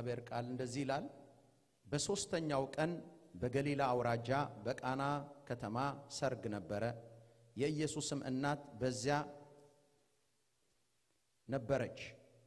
የእግዚአብሔር ቃል እንደዚህ ይላል። በሦስተኛው ቀን በገሊላ አውራጃ በቃና ከተማ ሰርግ ነበረ። የኢየሱስም እናት በዚያ ነበረች።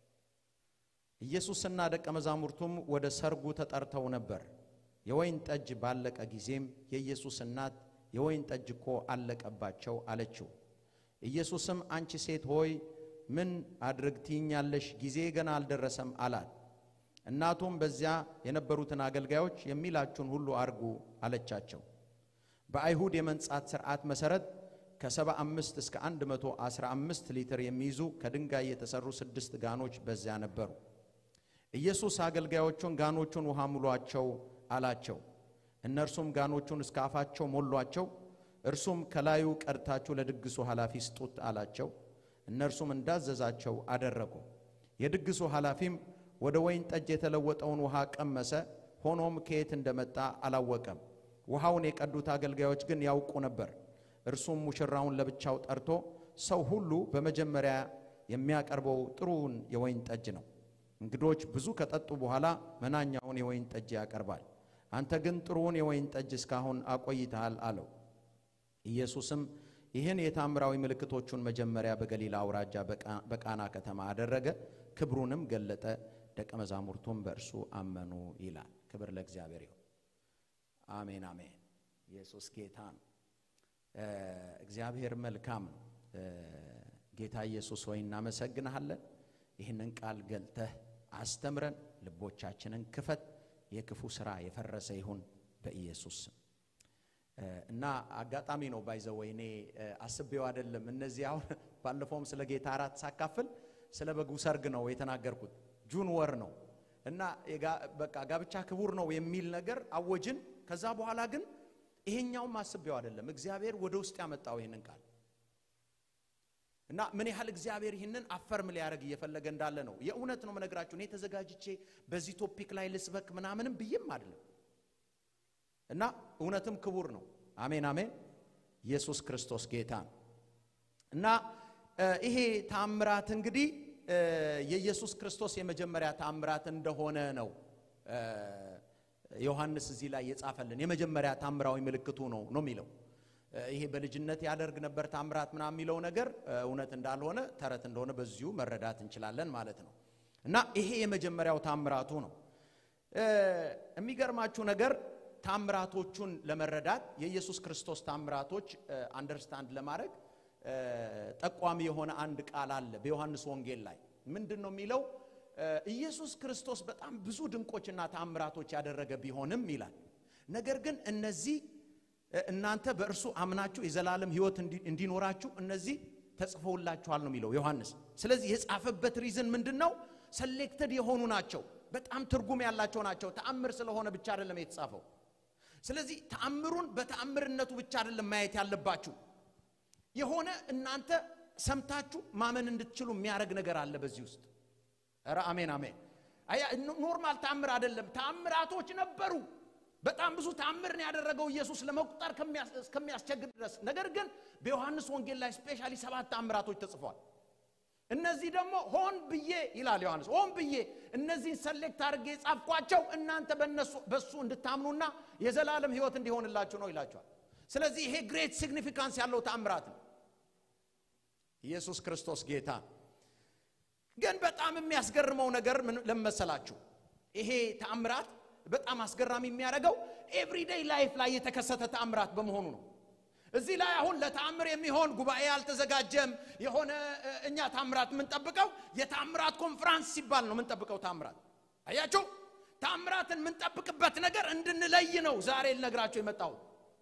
ኢየሱስና ደቀ መዛሙርቱም ወደ ሰርጉ ተጠርተው ነበር። የወይን ጠጅ ባለቀ ጊዜም የኢየሱስ እናት የወይን ጠጅ እኮ አለቀባቸው አለችው። ኢየሱስም አንቺ ሴት ሆይ ምን አድርግ ትይኛለሽ? ጊዜ ገና አልደረሰም አላት። እናቱም በዚያ የነበሩትን አገልጋዮች የሚላችሁን ሁሉ አርጉ አለቻቸው። በአይሁድ የመንጻት ሥርዓት መሠረት ከሰባ አምስት እስከ አንድ መቶ አስራ አምስት ሊትር የሚይዙ ከድንጋይ የተሠሩ ስድስት ጋኖች በዚያ ነበሩ። ኢየሱስ አገልጋዮቹን ጋኖቹን ውሃ ሙሏቸው አላቸው። እነርሱም ጋኖቹን እስከ አፋቸው ሞሏቸው። እርሱም ከላዩ ቀድታችሁ ለድግሱ ኃላፊ ስጡት አላቸው። እነርሱም እንዳዘዛቸው አደረጉ። የድግሱ ኃላፊም ወደ ወይን ጠጅ የተለወጠውን ውሃ ቀመሰ። ሆኖም ከየት እንደመጣ አላወቀም። ውሃውን የቀዱት አገልጋዮች ግን ያውቁ ነበር። እርሱም ሙሽራውን ለብቻው ጠርቶ ሰው ሁሉ በመጀመሪያ የሚያቀርበው ጥሩውን የወይን ጠጅ ነው፣ እንግዶች ብዙ ከጠጡ በኋላ መናኛውን የወይን ጠጅ ያቀርባል። አንተ ግን ጥሩውን የወይን ጠጅ እስካሁን አቆይተሃል አለው። ኢየሱስም ይህን የታምራዊ ምልክቶቹን መጀመሪያ በገሊላ አውራጃ በቃና ከተማ አደረገ፣ ክብሩንም ገለጠ፣ ደቀ መዛሙርቱም በእርሱ አመኑ ይላል። ክብር ለእግዚአብሔር ይሁን። አሜን አሜን። ኢየሱስ ጌታ ነው። እግዚአብሔር መልካም ነው። ጌታ ኢየሱስ ሆይ እናመሰግንሃለን። ይህንን ቃል ገልጠህ አስተምረን፣ ልቦቻችንን ክፈት። የክፉ ስራ የፈረሰ ይሁን በኢየሱስ ስም። እና አጋጣሚ ነው ባይዘ ወይኔ አስቤው አይደለም። እነዚህ አሁን ባለፈውም ስለ ጌታ እራት ሳካፍል ስለ በጉ ሰርግ ነው የተናገርኩት። ጁን ወር ነው እና በቃ ጋብቻ ክቡር ነው የሚል ነገር አወጅን። ከዛ በኋላ ግን ይሄኛውም አስቤው አይደለም። እግዚአብሔር ወደ ውስጥ ያመጣው ይህንን ቃል እና ምን ያህል እግዚአብሔር ይህንን አፈርም ሊያደርግ እየፈለገ እንዳለ ነው። የእውነት ነው መነግራችሁ። እኔ ተዘጋጅቼ በዚህ ቶፒክ ላይ ልስበክ ምናምንም ብዬም አይደለም እና እውነትም ክቡር ነው። አሜን አሜን። ኢየሱስ ክርስቶስ ጌታ ነው እና ይሄ ታምራት እንግዲህ የኢየሱስ ክርስቶስ የመጀመሪያ ታምራት እንደሆነ ነው ዮሐንስ እዚህ ላይ የጻፈልን። የመጀመሪያ ታምራዊ ምልክቱ ነው ነው የሚለው ይሄ በልጅነት ያደርግ ነበር ታምራት ምናምን የሚለው ነገር እውነት እንዳልሆነ ተረት እንደሆነ በዚሁ መረዳት እንችላለን ማለት ነው እና ይሄ የመጀመሪያው ታምራቱ ነው። የሚገርማችሁ ነገር ታምራቶቹን ለመረዳት የኢየሱስ ክርስቶስ ታምራቶች አንደርስታንድ ለማድረግ ጠቋሚ የሆነ አንድ ቃል አለ በዮሐንስ ወንጌል ላይ ምንድን ነው የሚለው? ኢየሱስ ክርስቶስ በጣም ብዙ ድንቆችና ታምራቶች ያደረገ ቢሆንም ይላል። ነገር ግን እነዚህ እናንተ በእርሱ አምናችሁ የዘላለም ሕይወት እንዲኖራችሁ እነዚህ ተጽፈውላችኋል ነው የሚለው ዮሐንስ። ስለዚህ የጻፈበት ሪዝን ምንድን ነው? ሰሌክተድ የሆኑ ናቸው። በጣም ትርጉም ያላቸው ናቸው። ተአምር ስለሆነ ብቻ አይደለም የተጻፈው። ስለዚህ ተአምሩን በተአምርነቱ ብቻ አይደለም ማየት ያለባችሁ። የሆነ እናንተ ሰምታችሁ ማመን እንድትችሉ የሚያደርግ ነገር አለ በዚህ ውስጥ። ኧረ አሜን አሜን። አያ ኖርማል ተአምር አይደለም። ተአምራቶች ነበሩ። በጣም ብዙ ተአምርን ያደረገው ኢየሱስ ለመቁጠር እስከሚያስቸግር ድረስ። ነገር ግን በዮሐንስ ወንጌል ላይ ስፔሻሊ ሰባት ተአምራቶች ተጽፏል። እነዚህ ደግሞ ሆን ብዬ ይላል ዮሐንስ፣ ሆን ብዬ እነዚህን ሰሌክት አድርጌ የጻፍኳቸው እናንተ በእነሱ በእሱ እንድታምኑና የዘላለም ሕይወት እንዲሆንላችሁ ነው ይላቸዋል። ስለዚህ ይሄ ግሬት ሲግኒፊካንስ ያለው ተአምራት ነው። ኢየሱስ ክርስቶስ ጌታ። ግን በጣም የሚያስገርመው ነገር ምን ለመሰላችሁ? ይሄ ተአምራት በጣም አስገራሚ የሚያደርገው ኤቭሪዴይ ላይፍ ላይ የተከሰተ ተአምራት በመሆኑ ነው። እዚህ ላይ አሁን ለተአምር የሚሆን ጉባኤ አልተዘጋጀም። የሆነ እኛ ታምራት የምንጠብቀው የተአምራት ኮንፍራንስ ሲባል ነው የምንጠብቀው። ታምራት አያችሁ፣ ታምራትን የምንጠብቅበት ነገር እንድንለይ ነው ዛሬ ልነግራችሁ የመጣሁት።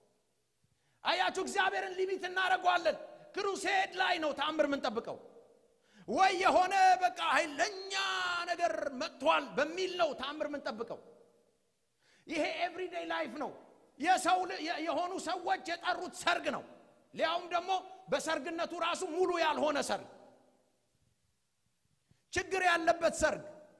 አያችሁ፣ እግዚአብሔርን ሊሚት እናደርገዋለን። ክሩሴድ ላይ ነው ታምር የምንጠብቀው። ወይ የሆነ በቃ ኃይለኛ ነገር መጥቷል በሚል ነው ታምር የምንጠብቀው። ይሄ ኤቭሪዴይ ላይፍ ነው። የሰው የሆኑ ሰዎች የጠሩት ሰርግ ነው። ሊያውም ደግሞ በሰርግነቱ ራሱ ሙሉ ያልሆነ ሰርግ፣ ችግር ያለበት ሰርግ።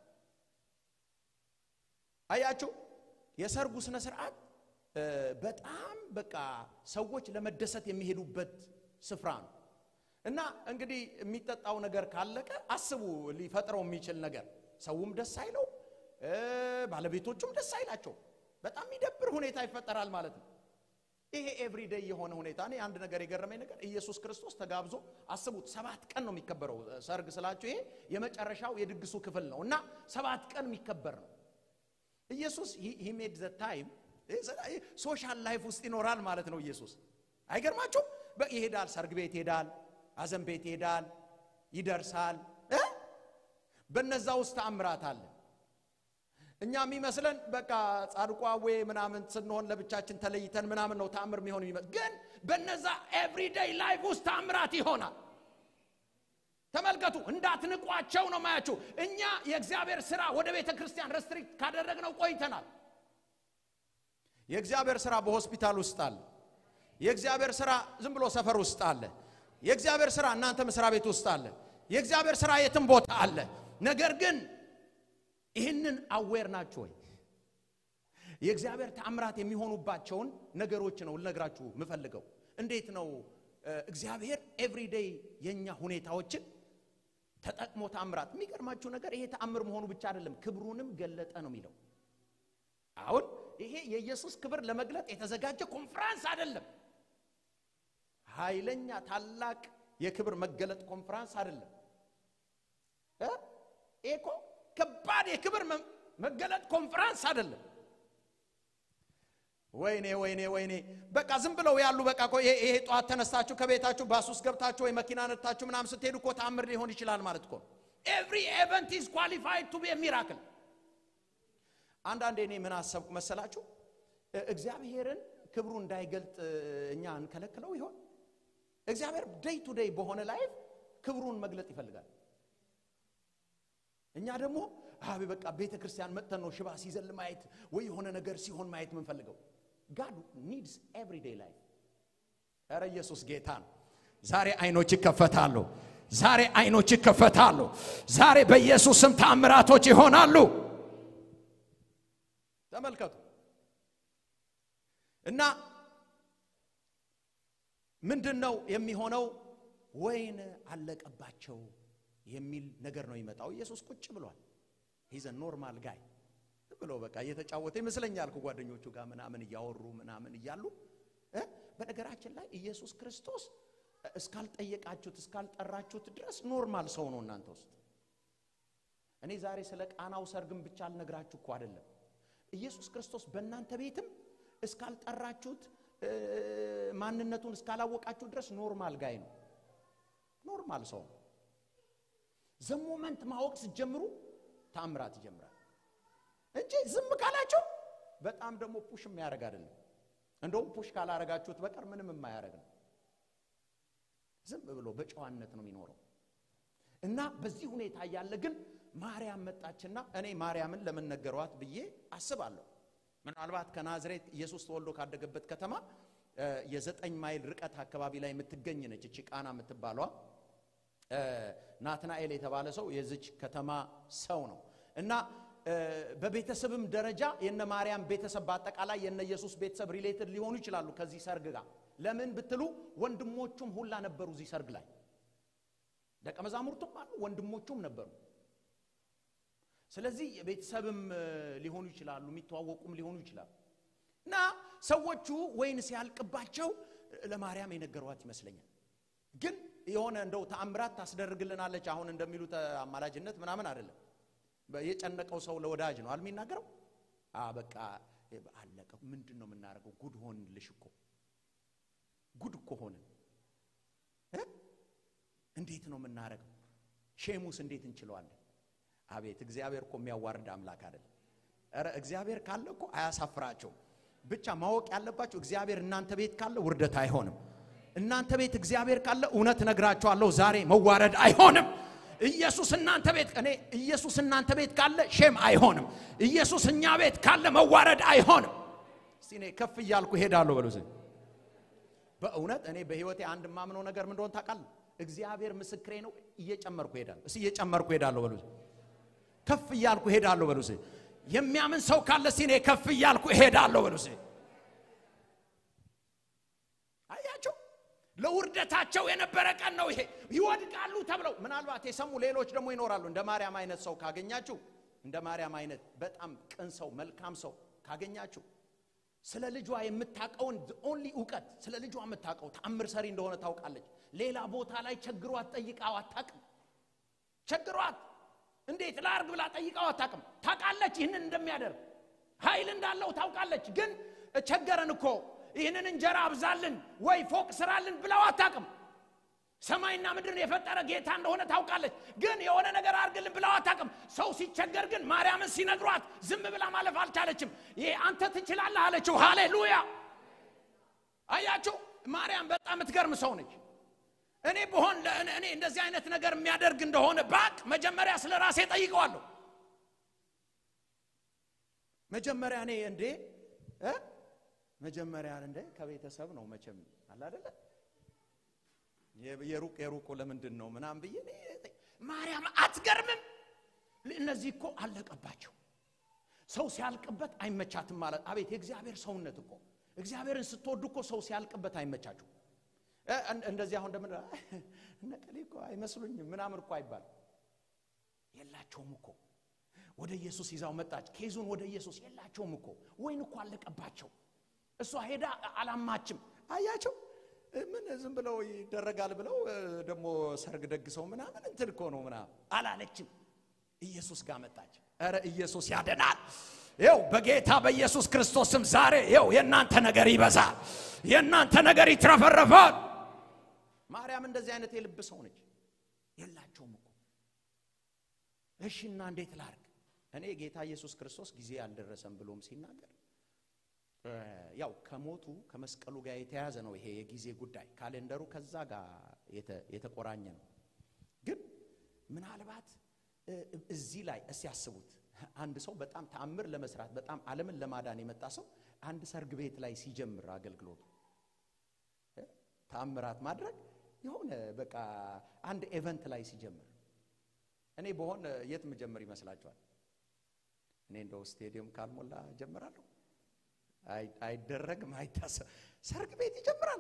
አያችሁ የሰርጉ ስነ ስርዓት በጣም በቃ ሰዎች ለመደሰት የሚሄዱበት ስፍራ ነው እና እንግዲህ የሚጠጣው ነገር ካለቀ አስቡ ሊፈጥረው የሚችል ነገር ሰውም ደስ አይለው ባለቤቶቹም ደስ አይላቸው። በጣም የሚደብር ሁኔታ ይፈጠራል ማለት ነው። ይሄ ኤቭሪዴይ የሆነ ሁኔታ። እኔ አንድ ነገር የገረመኝ ነገር ኢየሱስ ክርስቶስ ተጋብዞ አስቡት፣ ሰባት ቀን ነው የሚከበረው ሰርግ ስላችሁ፣ ይሄ የመጨረሻው የድግሱ ክፍል ነው እና ሰባት ቀን የሚከበር ነው። ኢየሱስ ሂ ሜድ ዘ ታይም ሶሻል ላይፍ ውስጥ ይኖራል ማለት ነው። ኢየሱስ አይገርማችሁም? ይሄዳል፣ ሰርግ ቤት ይሄዳል፣ አዘን ቤት ይሄዳል፣ ይደርሳል። በነዛ ውስጥ ተአምራት አለ። እኛ የሚመስለን በቃ ጻድቋዌ ምናምን ስንሆን ለብቻችን ተለይተን ምናምን ነው ተአምር የሚሆን የሚመስል፣ ግን በነዛ ኤቭሪዴይ ላይፍ ውስጥ ተአምራት ይሆናል። ተመልከቱ፣ እንዳትንቋቸው ነው ማያችሁ። እኛ የእግዚአብሔር ስራ ወደ ቤተ ክርስቲያን ረስትሪክት ካደረግነው ቆይተናል። የእግዚአብሔር ስራ በሆስፒታል ውስጥ አለ። የእግዚአብሔር ስራ ዝም ብሎ ሰፈር ውስጥ አለ። የእግዚአብሔር ስራ እናንተ መስሪያ ቤት ውስጥ አለ። የእግዚአብሔር ስራ የትም ቦታ አለ። ነገር ግን ይህንን አዌር ናችሁ ወይ? የእግዚአብሔር ተአምራት የሚሆኑባቸውን ነገሮች ነው ልነግራችሁ የምፈልገው። እንዴት ነው እግዚአብሔር ኤቭሪዴይ የእኛ ሁኔታዎችን ተጠቅሞ ተአምራት። የሚገርማችሁ ነገር ይሄ ተአምር መሆኑ ብቻ አይደለም፣ ክብሩንም ገለጠ ነው የሚለው። አሁን ይሄ የኢየሱስ ክብር ለመግለጥ የተዘጋጀ ኮንፍራንስ አይደለም። ኃይለኛ ታላቅ የክብር መገለጥ ኮንፍራንስ አይደለም። ይሄ እኮ ከባድ የክብር መገለጥ ኮንፍራንስ አይደለም። ወይኔ ወይኔ ወይኔ! በቃ ዝም ብለው ያሉ በቃ እኮ ይሄ ጠዋት ተነስታችሁ ከቤታችሁ ባስ ውስጥ ገብታችሁ ወይ መኪና ነድታችሁ ምናምን ስትሄዱ እኮ ተአምር ሊሆን ይችላል ማለት እኮ ኤቭሪ ኤቨንት ኢዝ ኳሊፋይድ ቱ ቢ ሚራክል። አንዳንዴ እኔ ምን አሰብኩ መሰላችሁ? እግዚአብሔርን ክብሩ እንዳይገልጥ እኛ እንከለክለው ይሆን? እግዚአብሔር ዴይ ቱ ዴይ በሆነ ላይፍ ክብሩን መግለጥ ይፈልጋል። እኛ ደግሞ አቤ በቃ ቤተ ክርስቲያን መጥተን ነው ሽባ ሲዘል ማየት ወይ የሆነ ነገር ሲሆን ማየት የምንፈልገው። ጋድ ኒድስ ኤቭሪዴይ ላይፍ። ኧረ ኢየሱስ ጌታ ነው። ዛሬ አይኖች ይከፈታሉ። ዛሬ አይኖች ይከፈታሉ። ዛሬ በኢየሱስ ስም ተአምራቶች ይሆናሉ። ተመልከቱ እና ምንድን ነው የሚሆነው? ወይን አለቀባቸው የሚል ነገር ነው ይመጣው። ኢየሱስ ቁጭ ብሏል። ሂዘ ኖርማል ጋይ ብሎ በቃ እየተጫወተ ይመስለኛል ከጓደኞቹ ጋር ምናምን እያወሩ ምናምን እያሉ በነገራችን ላይ ኢየሱስ ክርስቶስ እስካልጠየቃችሁት እስካልጠራችሁት ድረስ ኖርማል ሰው ነው እናንተ ውስጥ። እኔ ዛሬ ስለ ቃናው ሰርግም ብቻ አልነግራችሁ እኮ አይደለም። ኢየሱስ ክርስቶስ በእናንተ ቤትም እስካልጠራችሁት ማንነቱን እስካላወቃችሁ ድረስ ኖርማል ጋይ ነው። ኖርማል ሰው ነው። ዘሞመንት ማወቅ ስትጀምሩ ታምራት ይጀምራል እንጂ ዝም ካላችሁ በጣም ደግሞ ፑሽ የሚያደርግ አይደለም። እንደውም ፑሽ ካላረጋችሁት በቀር ምንም የማያደርግ ነው። ዝም ብሎ በጨዋነት ነው የሚኖረው እና በዚህ ሁኔታ እያለ ግን ማርያም መጣችና እኔ ማርያምን ለምን ነገሯት ብዬ አስባለሁ። ምናልባት ከናዝሬት ኢየሱስ ተወልዶ ካደገበት ከተማ የዘጠኝ ማይል ርቀት አካባቢ ላይ የምትገኝ ነች እቺ ቃና የምትባሏ ናትናኤል የተባለ ሰው የዚች ከተማ ሰው ነው እና በቤተሰብም ደረጃ የነ ማርያም ቤተሰብ በአጠቃላይ የነ ኢየሱስ ቤተሰብ ሪሌትድ ሊሆኑ ይችላሉ ከዚህ ሰርግ ጋር። ለምን ብትሉ ወንድሞቹም ሁላ ነበሩ እዚህ ሰርግ ላይ። ደቀ መዛሙርቱም አሉ፣ ወንድሞቹም ነበሩ። ስለዚህ የቤተሰብም ሊሆኑ ይችላሉ፣ የሚተዋወቁም ሊሆኑ ይችላሉ። እና ሰዎቹ ወይን ሲያልቅባቸው ለማርያም የነገሯት ይመስለኛል ግን የሆነ እንደው ተአምራት ታስደርግልናለች አሁን እንደሚሉት አማላጅነት ምናምን አይደለም። የጨነቀው ሰው ለወዳጅ ነው አልሚናገረው። በቃ አለቀ። ምንድን ነው የምናደርገው? ጉድ ሆንልሽ እኮ ጉድ እኮ ሆንን። እንዴት ነው የምናደርገው? ሼሙስ እንዴት እንችለዋለን? አቤት እግዚአብሔር እኮ የሚያዋርድ አምላክ አይደለም። ኧረ እግዚአብሔር ካለ እኮ አያሳፍራቸው። ብቻ ማወቅ ያለባቸው እግዚአብሔር እናንተ ቤት ካለ ውርደት አይሆንም። እናንተ ቤት እግዚአብሔር ካለ እውነት ነግራችኋለሁ፣ ዛሬ መዋረድ አይሆንም። ኢየሱስ እናንተ ቤት እኔ ኢየሱስ እናንተ ቤት ካለ ሼም አይሆንም። ኢየሱስ እኛ ቤት ካለ መዋረድ አይሆንም። እስቲ እኔ ከፍ እያልኩ እሄዳለሁ በሉ። በእውነት እኔ በህይወቴ አንድ የማምነው ነገር ምን እንደሆነ ታውቃለህ? እግዚአብሔር ምስክሬ ነው። እየጨመርኩ እሄዳለሁ። እስቲ እየጨመርኩ እሄዳለሁ በሉ። ከፍ እያልኩ እሄዳለሁ በሉ። የሚያምን ሰው ካለ እስቲ እኔ ከፍ እያልኩ እሄዳለሁ በሉ። አያቸው ለውርደታቸው የነበረ ቀን ነው ይሄ። ይወድቃሉ ተብለው ምናልባት የሰሙ ሌሎች ደግሞ ይኖራሉ። እንደ ማርያም አይነት ሰው ካገኛችሁ እንደ ማርያም አይነት በጣም ቅን ሰው መልካም ሰው ካገኛችሁ ስለ ልጇ የምታውቀውን ኦንሊ እውቀት ስለ ልጇ የምታውቀው ተአምር ሰሪ እንደሆነ ታውቃለች ሌላ ቦታ ላይ ቸግሯት ጠይቃው አታቅም ቸግሯት እንዴት ላርግ ብላ ጠይቃው አታቅም ታውቃለች ይህንን እንደሚያደርግ ኃይል እንዳለው ታውቃለች ግን ቸገረን እኮ ይህንን እንጀራ አብዛልን ወይ ፎቅ ስራልን ብለው አታቅም ሰማይና ምድርን የፈጠረ ጌታ እንደሆነ ታውቃለች ግን የሆነ ነገር አድርግልን ብለው አታቅም ሰው ሲቸገር ግን ማርያምን ሲነግሯት ዝም ብላ ማለፍ አልቻለችም ይሄ አንተ ትችላለህ አለችው ሃሌሉያ አያችሁ ማርያም በጣም የምትገርም ሰው ነች እኔ በሆን እኔ እንደዚህ አይነት ነገር የሚያደርግ እንደሆነ ባቅ መጀመሪያ ስለ ራሴ ጠይቀዋለሁ መጀመሪያ እኔ እንዴ እ መጀመሪያ እንደ ከቤተሰብ ነው መቼም አለ አይደለ የሩቅ የሩቁ ለምንድን ነው ምናም ብዬ ማርያም አትገርምም እነዚህ እኮ አለቀባቸው ሰው ሲያልቅበት አይመቻትም ማለት አቤት የእግዚአብሔር ሰውነት እኮ እግዚአብሔርን ስትወዱ እኮ ሰው ሲያልቅበት አይመቻችሁ እንደዚህ አሁን እንደምን እነቀሌ እኮ አይመስሉኝም ምናምን እኮ አይባል የላቸውም እኮ ወደ ኢየሱስ ይዛው መጣች ኬዙን ወደ ኢየሱስ የላቸውም እኮ ወይን እኮ አለቀባቸው እሷ ሄዳ አላማችም አያቸው ምን ዝም ብለው ይደረጋል ብለው ደግሞ ሰርግ ደግሰው ምናምን እንትን እኮ ነው ምናምን አላለችም ኢየሱስ ጋር መጣች ረ ኢየሱስ ያደናል ይው በጌታ በኢየሱስ ክርስቶስም ዛሬ ይው የእናንተ ነገር ይበዛል የእናንተ ነገር ይትረፈረፋል ማርያም እንደዚህ አይነት የልብ ሰው ነች የላቸውም እኮ እሺና እንዴት ላርግ እኔ ጌታ ኢየሱስ ክርስቶስ ጊዜ አልደረሰም ብሎም ሲናገር ያው ከሞቱ ከመስቀሉ ጋር የተያዘ ነው ይሄ የጊዜ ጉዳይ ካሌንደሩ ከዛ ጋር የተቆራኘ ነው ግን ምናልባት እዚህ ላይ እስ ያስቡት አንድ ሰው በጣም ተአምር ለመስራት በጣም ዓለምን ለማዳን የመጣ ሰው አንድ ሰርግ ቤት ላይ ሲጀምር አገልግሎቱ ተአምራት ማድረግ የሆነ በቃ አንድ ኤቨንት ላይ ሲጀምር እኔ በሆን የት ምጀምር ይመስላችኋል እኔ እንደው ስቴዲየም ካልሞላ ጀምራለሁ አይደረግም አይታሰብ ሰርግ ቤት ይጀምራል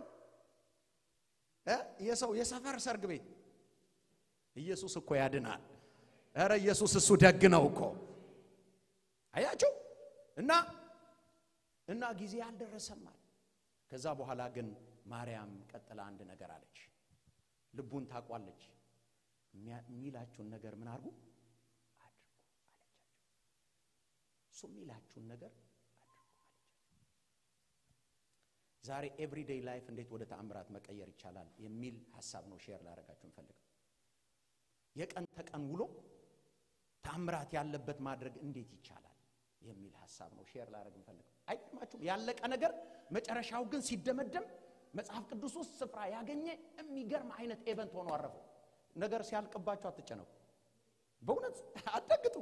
የሰው የሰፈር ሰርግ ቤት ኢየሱስ እኮ ያድናል ረ ኢየሱስ እሱ ደግ ነው እኮ አያችሁ እና እና ጊዜ አልደረሰማል ከዛ በኋላ ግን ማርያም ቀጥላ አንድ ነገር አለች ልቡን ታቋለች የሚላችሁን ነገር ምን አድርጉ አድርጉ አለቻቸው እሱ የሚላችሁን ነገር ዛሬ ኤቭሪዴይ ላይፍ እንዴት ወደ ተአምራት መቀየር ይቻላል የሚል ሀሳብ ነው ሼር ላደረጋችሁ እንፈልግ የቀን ተቀን ውሎ ተአምራት ያለበት ማድረግ እንዴት ይቻላል የሚል ሀሳብ ነው ሼር ላደረግ እንፈልግ አይገርማችሁም ያለቀ ነገር መጨረሻው ግን ሲደመደም መጽሐፍ ቅዱስ ውስጥ ስፍራ ያገኘ የሚገርም አይነት ኤቨንት ሆኖ አረፈው ነገር ሲያልቅባችሁ አትጨነቁ በእውነት አትደግጡ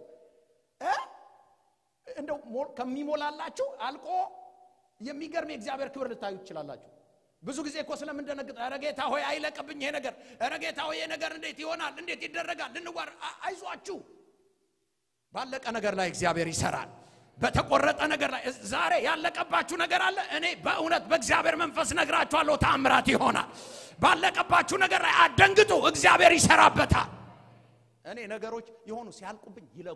እንደው ከሚሞላላችሁ አልቆ የሚገርም የእግዚአብሔር ክብር ልታዩ ትችላላችሁ ብዙ ጊዜ እኮ ስለምንደነግጥ ኧረ ጌታ ሆይ አይለቅብኝ ይሄ ነገር ኧረ ጌታ ሆይ ይሄ ነገር እንዴት ይሆናል እንዴት ይደረጋል ልንጓር አይዟችሁ ባለቀ ነገር ላይ እግዚአብሔር ይሰራል በተቆረጠ ነገር ላይ ዛሬ ያለቀባችሁ ነገር አለ እኔ በእውነት በእግዚአብሔር መንፈስ ነግራችኋለሁ ታምራት ይሆናል ባለቀባችሁ ነገር ላይ አደንግጡ እግዚአብሔር ይሰራበታል እኔ ነገሮች የሆኑ ሲያልቁብኝ ይለቁ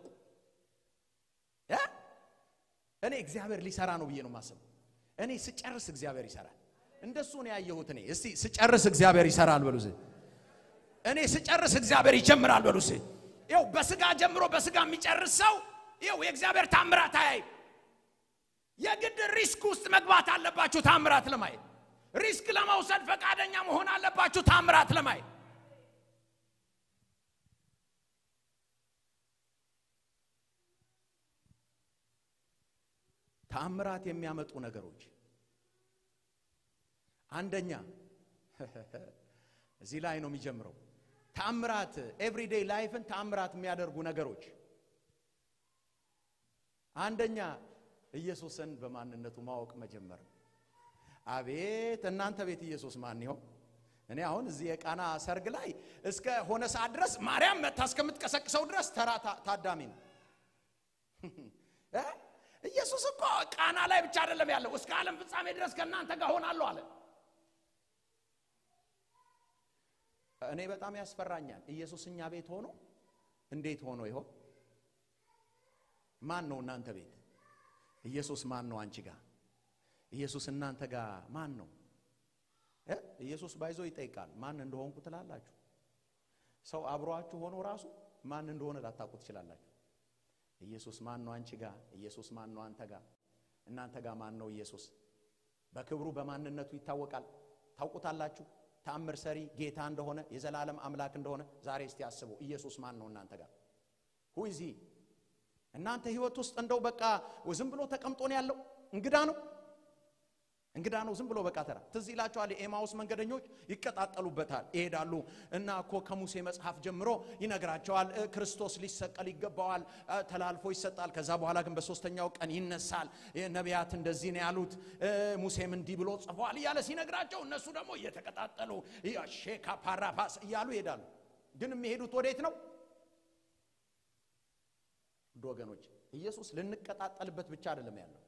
እኔ እግዚአብሔር ሊሰራ ነው ብዬ ነው ማስበው እኔ ስጨርስ እግዚአብሔር ይሰራል እንደሱ ነው ያየሁት እኔ እስቲ ስጨርስ እግዚአብሔር ይሰራል በሉ እኔ ስጨርስ እግዚአብሔር ይጀምራል በሉ ይው በስጋ ጀምሮ በስጋ የሚጨርስ ሰው ይው የእግዚአብሔር ታምራት አያይ የግድ ሪስክ ውስጥ መግባት አለባችሁ ታምራት ለማየት ሪስክ ለመውሰድ ፈቃደኛ መሆን አለባችሁ ታምራት ለማየት ተአምራት የሚያመጡ ነገሮች አንደኛ እዚህ ላይ ነው የሚጀምረው ተአምራት ኤቭሪዴይ ላይፍን ተአምራት የሚያደርጉ ነገሮች አንደኛ ኢየሱስን በማንነቱ ማወቅ መጀመር አቤት እናንተ ቤት ኢየሱስ ማን ይሆን እኔ አሁን እዚህ የቃና ሰርግ ላይ እስከ ሆነ ሰዓት ድረስ ማርያም መታ እስከምትቀሰቅሰው ድረስ ተራ ታዳሚ ነው ኢየሱስ እኮ ቃና ላይ ብቻ አይደለም ያለው እስከ ዓለም ፍጻሜ ድረስ ከእናንተ ጋር ሆናለሁ አለ እኔ በጣም ያስፈራኛል ኢየሱስ እኛ ቤት ሆኖ እንዴት ሆኖ ይሆን ማን ነው እናንተ ቤት? ኢየሱስ ማን ነው አንቺ ጋር? ኢየሱስ እናንተ ጋር ማን ነው? እ ኢየሱስ ባይዞ ይጠይቃል። ማን እንደሆንኩ ትላላችሁ? ሰው አብሯችሁ ሆኖ ራሱ ማን እንደሆነ ላታውቁ ትችላላችሁ። ኢየሱስ ማን ነው አንቺ ጋር? ኢየሱስ ማን ነው አንተ ጋር? እናንተ ጋር ማን ነው ኢየሱስ? በክብሩ በማንነቱ ይታወቃል። ታውቁታላችሁ። ተአምር ሰሪ ጌታ እንደሆነ የዘላለም አምላክ እንደሆነ ዛሬ እስቲ አስቡ። ኢየሱስ ማን ነው እናንተ ጋር? ሁይዚ እናንተ ህይወት ውስጥ እንደው በቃ ዝም ብሎ ተቀምጦ ነው ያለው? እንግዳ ነው እንግዳ ነው። ዝም ብሎ በቃ ተራ ትዝ ይላቸዋል። የኤማውስ መንገደኞች ይቀጣጠሉበታል፣ ይሄዳሉ እና እኮ ከሙሴ መጽሐፍ ጀምሮ ይነግራቸዋል። እ ክርስቶስ ሊሰቀል ይገባዋል፣ እ ተላልፎ ይሰጣል። ከዛ በኋላ ግን በሶስተኛው ቀን ይነሳል። እ ነቢያት እንደዚህ ነው ያሉት፣ እ ሙሴም እንዲህ ብሎ ጽፏል እያለ ሲነግራቸው እነሱ ደግሞ እየተቀጣጠሉ ሼካ ፓራፓስ እያሉ ይሄዳሉ። ግን የሚሄዱት ወዴት ነው? ውድ ወገኖች ኢየሱስ ልንቀጣጠልበት ብቻ አይደለም ያለው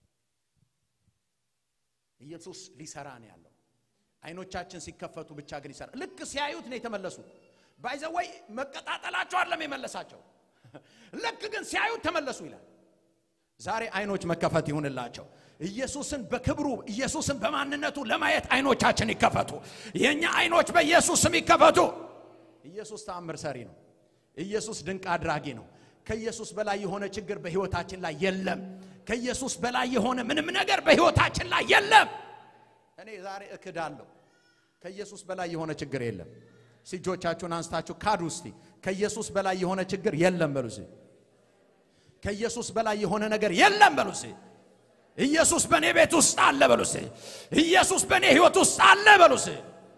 ኢየሱስ ሊሰራ ነው ያለው። አይኖቻችን ሲከፈቱ ብቻ ግን ይሰራ። ልክ ሲያዩት ነው የተመለሱት። ባይዘወይ መቀጣጠላቸው አይደለም የመለሳቸው። ልክ ግን ሲያዩት ተመለሱ ይላል። ዛሬ አይኖች መከፈት ይሁንላቸው። ኢየሱስን በክብሩ ኢየሱስን በማንነቱ ለማየት አይኖቻችን ይከፈቱ። የእኛ አይኖች በኢየሱስ ስም ይከፈቱ። ኢየሱስ ተአምር ሰሪ ነው። ኢየሱስ ድንቅ አድራጊ ነው። ከኢየሱስ በላይ የሆነ ችግር በሕይወታችን ላይ የለም። ከኢየሱስ በላይ የሆነ ምንም ነገር በሕይወታችን ላይ የለም። እኔ ዛሬ እክዳለሁ። ከኢየሱስ በላይ የሆነ ችግር የለም። እጆቻችሁን አንስታችሁ ካዱ እስቲ። ከኢየሱስ በላይ የሆነ ችግር የለም በሉ እስቲ። ከኢየሱስ በላይ የሆነ ነገር የለም በሉ እስቲ። ኢየሱስ በእኔ ቤት ውስጥ አለ በሉ እስቲ። ኢየሱስ በእኔ ሕይወት ውስጥ አለ በሉ እስቲ።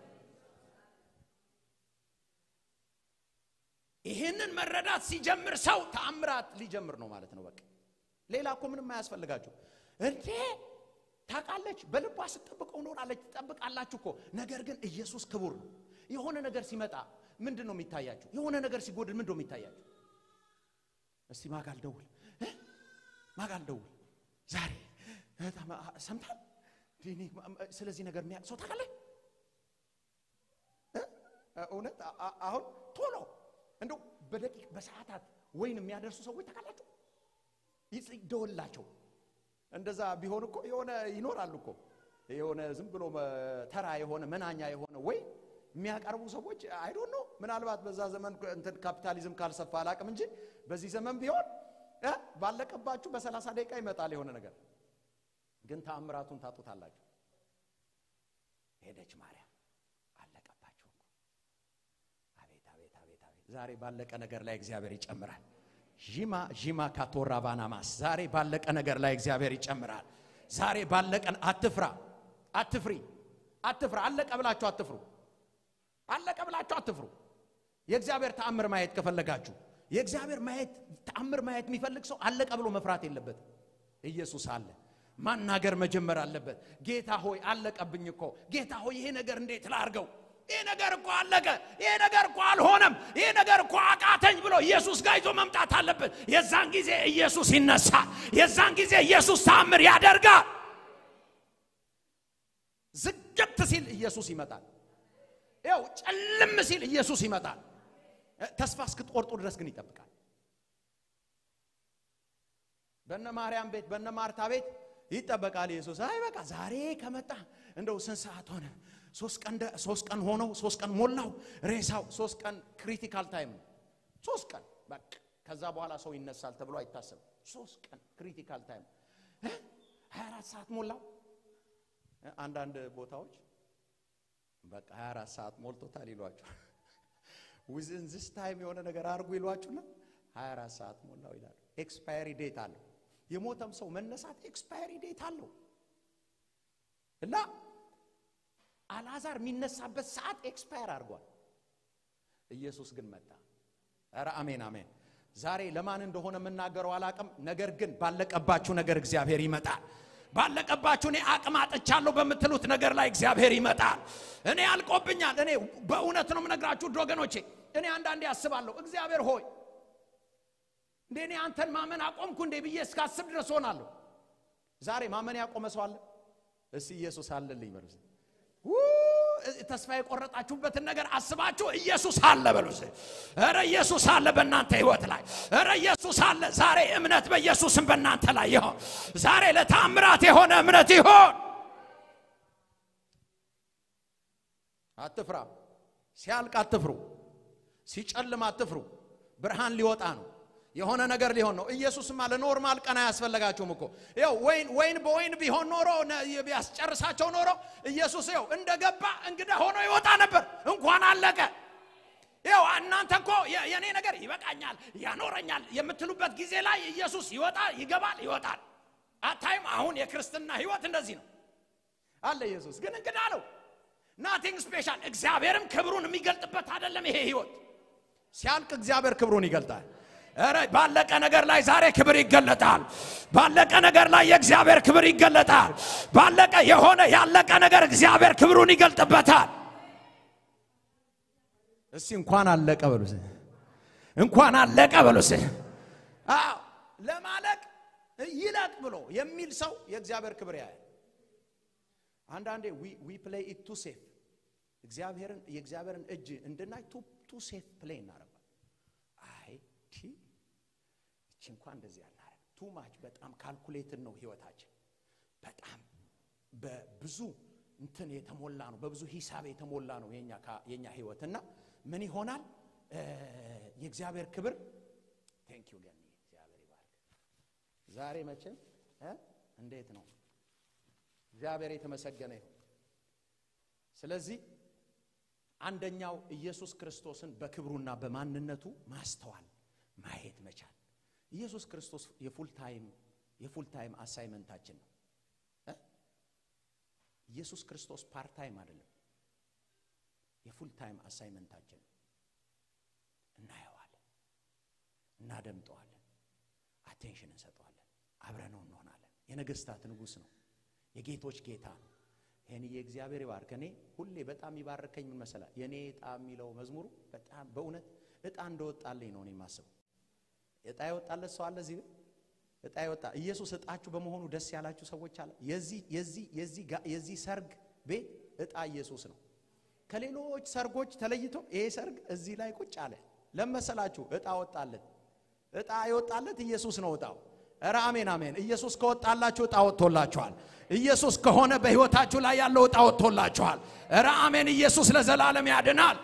ይህንን መረዳት ሲጀምር ሰው ተአምራት ሊጀምር ነው ማለት ነው። በቃ ሌላ እኮ ምንም አያስፈልጋችሁ እንዴ ታውቃለች። በልቧ ስትጠብቀው ኖራለች። ትጠብቃላችሁ እኮ ነገር ግን ኢየሱስ ክቡር ነው። የሆነ ነገር ሲመጣ ምንድን ነው የሚታያችሁ? የሆነ ነገር ሲጎድል ምንድን ነው የሚታያችሁ? እስቲ ማጋል ደውል እ ማጋል ደውል ዛሬ ሰምታል። ስለዚህ ነገር የሚያውቅ ሰው ታውቃለህ? እውነት አሁን ቶሎ እንደው በደቂቅ በሰዓታት ወይን የሚያደርሱ ሰዎች ታውቃላችሁ? ይደወላቸው እንደዛ ቢሆን እኮ የሆነ ይኖራሉ እኮ የሆነ ዝም ብሎ ተራ የሆነ መናኛ የሆነ ወይ የሚያቀርቡ ሰዎች አይዶን ነው። ምናልባት በዛ ዘመን እንትን ካፒታሊዝም ካልሰፋ አላቅም እንጂ በዚህ ዘመን ቢሆን እ ባለቀባችሁ በሰላሳ ደቂቃ ይመጣል የሆነ ነገር። ግን ተአምራቱን ታጡታላችሁ። ሄደች ማርያም አለቀባችሁ እኮ። አቤት አቤት አቤት አቤት! ዛሬ ባለቀ ነገር ላይ እግዚአብሔር ይጨምራል። ዢማ ዢማ ካቶራ ባናማስ ዛሬ ባለቀ ነገር ላይ እግዚአብሔር ይጨምራል። ዛሬ ባለቀ አትፍራ፣ አትፍሪ፣ አትፍራ። አለቀ ብላችሁ አትፍሩ። አለቀ ብላችሁ አትፍሩ። የእግዚአብሔር ተአምር ማየት ከፈለጋችሁ የእግዚአብሔር ማየት ተአምር ማየት የሚፈልግ ሰው አለቀ ብሎ መፍራት የለበትም። ኢየሱስ አለ። ማናገር መጀመር አለበት። ጌታ ሆይ አለቀብኝ እኮ ጌታ ሆይ ይሄ ነገር እንዴት ላርገው? ይሄ ነገር እኮ አለቀ፣ ይሄ ነገር እኮ አልሆነም፣ ይሄ ነገር እኮ አቃተኝ ብሎ ኢየሱስ ጋር ይዞ መምጣት አለበት። የዛን ጊዜ ኢየሱስ ይነሳል። የዛን ጊዜ ኢየሱስ ተአምር ያደርጋል። ዝግት ሲል ኢየሱስ ይመጣል። ያው ጨልም ሲል ኢየሱስ ይመጣል። ተስፋ እስክትቆርጡ ድረስ ግን ይጠብቃል። በነ ማርያም ቤት በነ ማርታ ቤት ይጠበቃል ኢየሱስ። አይ በቃ ዛሬ ከመጣ እንደው ስንት ሰዓት ሆነ? ሶስት ቀን ሶስት ቀን ሆነው ሶስት ቀን ሞላው ሬሳው። ሶስት ቀን ክሪቲካል ታይም ነው። ሶስት ቀን በቃ ከዛ በኋላ ሰው ይነሳል ተብሎ አይታሰብም። ሶስት ቀን ክሪቲካል ታይም 24 ሰዓት ሞላው። አንዳንድ ቦታዎች በቃ 24 ሰዓት ሞልቶታል ይሏቸው ዊዝን ዚስ ታይም የሆነ ነገር አድርጉ ይሏችሁና 24 ሰዓት ሞላው ይላሉ። ኤክስፓየሪ ዴት አለው። የሞተም ሰው መነሳት ኤክስፓየሪ ዴት አለው እና አልዓዛር የሚነሳበት ሰዓት ኤክስፓየር አድርጓል። ኢየሱስ ግን መጣ። ኧረ አሜን አሜን። ዛሬ ለማን እንደሆነ የምናገረው አላቅም። ነገር ግን ባለቀባችሁ ነገር እግዚአብሔር ይመጣል። ባለቀባችሁ እኔ አቅም አጥቻለሁ በምትሉት ነገር ላይ እግዚአብሔር ይመጣል። እኔ አልቆብኛል። እኔ በእውነት ነው የምነግራችሁ ወገኖቼ። እኔ አንዳንዴ አስባለሁ እግዚአብሔር ሆይ እንዴ እኔ አንተን ማመን አቆምኩ እንዴ ብዬ እስካስብ ድረስ ሆናለሁ። ዛሬ ማመን ያቆመ ሰው አለ? እስቲ ኢየሱስ አለልኝ በሉ። ተስፋ የቆረጣችሁበትን ነገር አስባችሁ ኢየሱስ አለ በሉ። እስኪ ኧረ ኢየሱስ አለ በእናንተ ህይወት ላይ። ኧረ ኢየሱስ አለ። ዛሬ እምነት በኢየሱስም በእናንተ ላይ ይሆን። ዛሬ ለታምራት የሆነ እምነት ይሆን። አትፍራ። ሲያልቅ አትፍሩ። ሲጨልም አትፍሩ። ብርሃን ሊወጣ ነው። የሆነ ነገር ሊሆን ነው። ኢየሱስማ ለኖርማል ቀን አያስፈልጋቸውም እኮ ይኸው ወይን ወይን በወይን ቢሆን ኖሮ ቢያስጨርሳቸው ኖሮ ኢየሱስ ይኸው እንደገባ እንግዳ ሆኖ ይወጣ ነበር። እንኳን አለቀ። ይኸው እናንተ እኮ የእኔ ነገር ይበቃኛል፣ ያኖረኛል የምትሉበት ጊዜ ላይ ኢየሱስ ይወጣል፣ ይገባል፣ ይወጣል። አታይም? አሁን የክርስትና ህይወት እንደዚህ ነው አለ። ኢየሱስ ግን እንግዳ ነው። ናቲንግ ስፔሻል። እግዚአብሔርም ክብሩን የሚገልጥበት አይደለም ይሄ ህይወት። ሲያልቅ እግዚአብሔር ክብሩን ይገልጣል። ኧረ ባለቀ ነገር ላይ ዛሬ ክብር ይገለጣል። ባለቀ ነገር ላይ የእግዚአብሔር ክብር ይገለጣል። ባለቀ የሆነ ያለቀ ነገር እግዚአብሔር ክብሩን ይገልጥበታል። እስቲ እንኳን አለቀ በሉ፣ እንኳን አለቀ በሉ። አዎ ለማለቅ ይለቅ ብሎ የሚል ሰው የእግዚአብሔር ክብር ያያል። አንዳንዴ ዊ ፕሌይ ኢት ቱ ሴፍ እግዚአብሔርን የእግዚአብሔርን እጅ እንድናይ ቱ ሴፍ ፕሌይ እናደርጋል። አይ ቲ እቺ እንኳን እንደዚህ ያናረግ ቱ ማች በጣም ካልኩሌትን ነው ህይወታችን። በጣም በብዙ እንትን የተሞላ ነው፣ በብዙ ሂሳብ የተሞላ ነው የኛ ህይወት እና ምን ይሆናል የእግዚአብሔር ክብር ቴንክ ዩ ገኒ እግዚአብሔር ይባርክ። ዛሬ መቼም እንዴት ነው እግዚአብሔር የተመሰገነ ይሁን። ስለዚህ አንደኛው ኢየሱስ ክርስቶስን በክብሩና በማንነቱ ማስተዋል ማየት መቻል። ኢየሱስ ክርስቶስ የፉል ታይም የፉል ታይም አሳይመንታችን ነው። ኢየሱስ ክርስቶስ ፓርት ታይም አይደለም፣ የፉል ታይም አሳይመንታችን ነው። እናየዋለን፣ እናደምጠዋለን፣ አቴንሽን እንሰጠዋለን፣ አብረነው እንሆናለን። የነገስታት ንጉሥ ነው፣ የጌቶች ጌታ ነው። ይህን የእግዚአብሔር ይባርክ። እኔ ሁሌ በጣም ይባርከኝ ምን መሰላ የእኔ እጣ የሚለው መዝሙሩ በጣም በእውነት እጣ እንደወጣልኝ ነው እኔ የማስበው። እጣ የወጣለት ሰው አለ እዚህ እጣ የወጣ ኢየሱስ እጣችሁ በመሆኑ ደስ ያላችሁ ሰዎች አለ። የዚህ የዚህ የዚህ የዚህ ሰርግ ቤት እጣ ኢየሱስ ነው። ከሌሎች ሰርጎች ተለይቶ ይሄ ሰርግ እዚህ ላይ ቁጭ አለ። ለመሰላችሁ እጣ ወጣለት። እጣ የወጣለት ኢየሱስ ነው እጣው። ኧረ አሜን አሜን። ኢየሱስ ከወጣላችሁ እጣ ወጥቶላችኋል። ኢየሱስ ከሆነ በሕይወታችሁ ላይ ያለው እጣ ወጥቶላችኋል። ኧረ አሜን። ኢየሱስ ለዘላለም ያድናል።